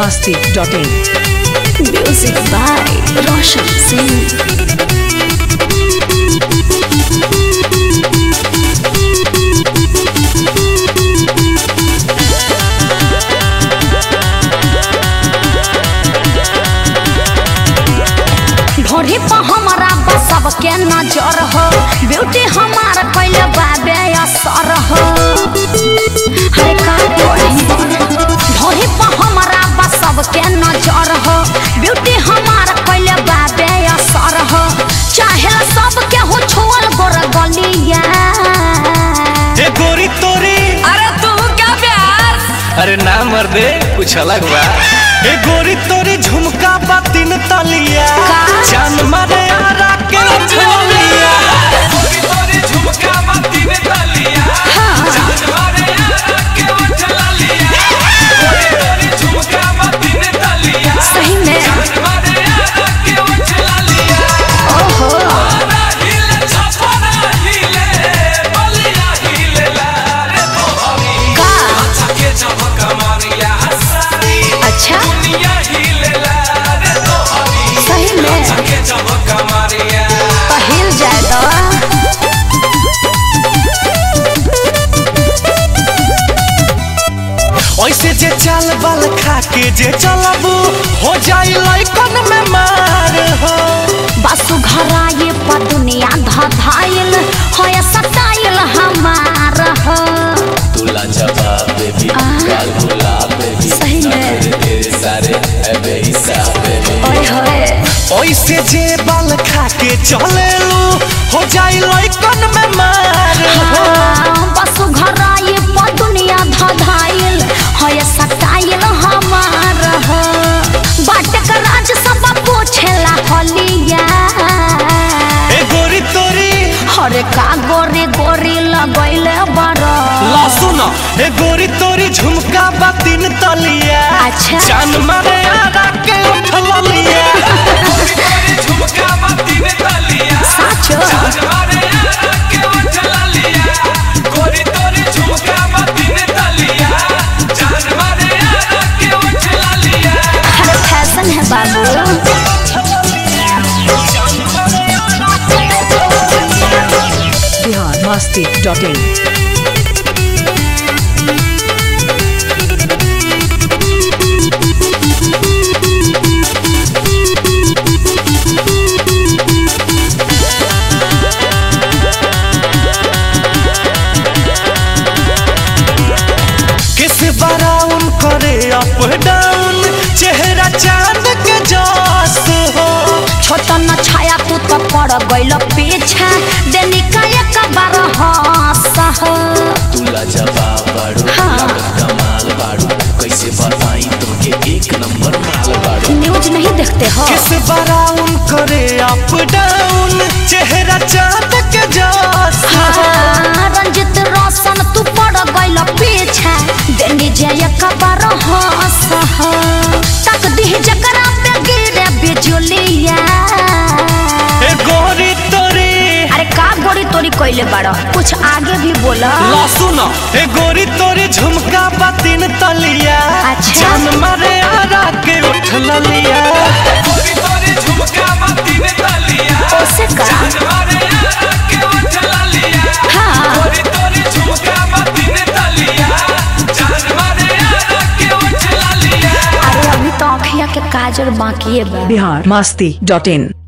masti.in. Music by Roshan Singh. ढोरी पर हमारा बसब के नजर हो ब्यूटी हमार कैले बाबे असर हो हरे का ढोरी पर हमारा बसब के नजर हो ब्यूटी हमार कैले बाबे असर हो चाहे सब के हो छोल गोर गलिया ए गोरी तोरी अरे तू क्या प्यार अरे ना मर्दे कुछ अलग बा ए गोरी तोरी झुमका बा तीन तलिया का? जान मारे आरा के छोलिया गोरी गोरी झुमका माती में तलिया जान मारे यारा के उछला लिया गोरी गोरी झुमका माती में तलिया सही में जान मारे यारा के उछला लिया ओहो आरा हिले छपरा हिले बलिया हिले ला रे तो हमी का अच्छा के चमक मारिया सारी अच्छा दुनिया हिले ला रे तो हमी सही में अच्छा के चमक मारिया पहिल जाए दो ऐसे जे चाल बाल खा के जे चलबू हो जाई लइकन में मार हो बसु घराए पर दुनिया धधाइल होय सटाइल हमार हो तुला जवाब बेबी गाल गुलाब बेबी सही में तेरे सारे है बेहिसाब बेबी ओए होए ऐसे जे बाल खा के चलेलू हो जाई लइकन में मार हो हाँ, बसु घराए पर दुनिया धधाइल होय सटाइल हमार हो बाटक राज सब पूछेला हलिया ए गोरी तोरी हरे का गोरी गोरी लगैले बड़ा ला सुनो ए गोरी तोरी झुमका बा तीन तलिया अच्छा। जान मारे आरा के उठल लिया गोरी गोरी झुमका माती में तलिया साचो जान मारे यारा के उछला लिया गोरी गोरी झुमका माती में तलिया जान मारे यारा के उछला लिया हर फैशन है बाबू Bihar masti.in. किस बराउन करे अप डाउन चेहरा चांद के जस हो छोटा न छाया तू तो पड़ गइल पीछे देनी का एक बार हंस हो तुला जवाब बाड़ू हाँ। लागत कमाल बाड़ू कैसे बताई तुमके एक नंबर माल बाड़ू न्यूज नहीं देखते हो किस बराउन करे अप डाउन चेहरा चांद के जस हो हाँ, रंजित रोशन तू पड़ गइल पीछे देनी जे एक बार हंस हो तक दी जकरा पे गिरे बिजुलिया ए गोरी तोरी अरे का गोड़ी तोड़ी कइले बाड़ कुछ आगे भी बोला ला सुनो ए गोरी तोरी झुमका बा तीन तलिया अच्छा। जान मारे आरा के उठल लिया गोरी गोरी झुमका माती में तलिया ओसे का जान मारे यारा के उछला लिया हाँ गोरी गोरी झुमका माती में तलिया जान मारे यारा के उछला लिया अरे अभी तो आँखिया के काजल बाकी है बा Bihar masti.in.